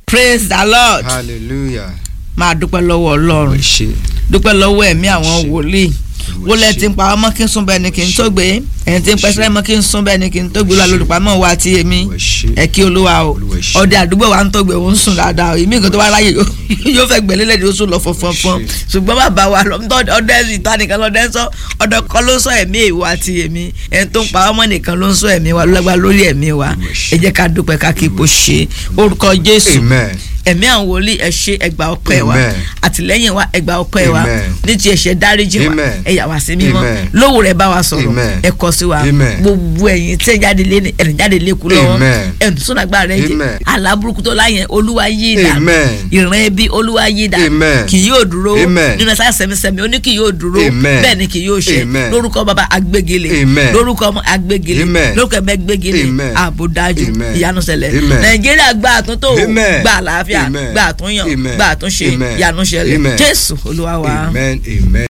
praise the lord hallelujah máa dúpẹ́ lọ́wọ́ ọlọ́run ẹ ṣé dúpẹ́ lọ́wọ́ ẹ̀mí àwọn Ṣé. wòlíì wọlé tí ń pa ọmọ kí n sún bẹ́ẹ̀ ni kí n tó gbé ẹ̀yìn tí ń pẹ́sẹ́ mọ́ kí n sún bẹ́ẹ̀ ni kí n tó gbé lọ lórúkpamọ́ wa ti èmi Olúwa ṣé. ẹ kí olúwa o Olúwa ṣé. ọdẹ àdúgbò wa ń tó gbé òun sùn dáadáa o ìmí nǹkan tó wá láyè yóò- yóò fẹ́ gbẹ̀lẹ́ lẹ́ni ó sùn lọ fọnfọnfọn Olúwa ṣé. ṣùgbọ́n bàbá wa lọ ọdẹ ìta nìkan lọdẹ ń sọ ọdẹ kọ́ ló ń sọ ẹ̀mí èèwọ̀ àti èmi ẹni tó ń pa ọmọ nìkan ló ń sọ ẹ̀mí wa lọ́gbà lórí ẹ̀mí wa Olúwa ṣé. ẹ jẹ́ ká dúpẹ́ ká kí ipò ṣe orúkọ jésù amen ẹ̀mí àwọn wòlíì ẹ ṣé ẹgbà ọpẹ́ wa Amen. àtìlẹ́yìn wa ẹgbà ọpẹ́ wa Amen. ní ti ẹ̀ṣẹ̀ dáríjì wa Amen. ẹ yà wá sí mímọ́ Amen. lówó rẹ̀ bá wa sọ̀rọ̀ Amen. ẹ kọ sí wa Amen. gbogbo ẹ̀yin tí ẹ jáde lé ní ẹ̀rìn jáde lé kú lọ́wọ́ Amen. ẹ̀rìn tó sọ̀nàgbà rẹ̀ jẹ́ Amen. aláburúkú tó láyẹn olúwa yí ìdá Amen. ìran ẹbí olúwa yí ìdá Amen. kì yóò dúró Amen. nínú ẹ̀sán sẹ̀mísẹ̀mí ó ní kì yóò dúró Amen. bẹ́ẹ̀ ni kì yóò ṣe Amen. lórúkọ bàbá agbégilé Amen. lórúkọ ọmọ agbégilé Amen. lórúkọ ẹ̀mẹ́ gbégilé Amen. ààbò dájú Amen. ìyanu ṣẹlẹ̀ Amen. nàìjíríà gbà àtúntò Amen. gbà àlàáfíà Amen. gbà àtúnyàn Amen. gbà àtúnṣe Amen. ìyanu ṣẹlẹ̀ Amen. jésù olúwa wa. amen amen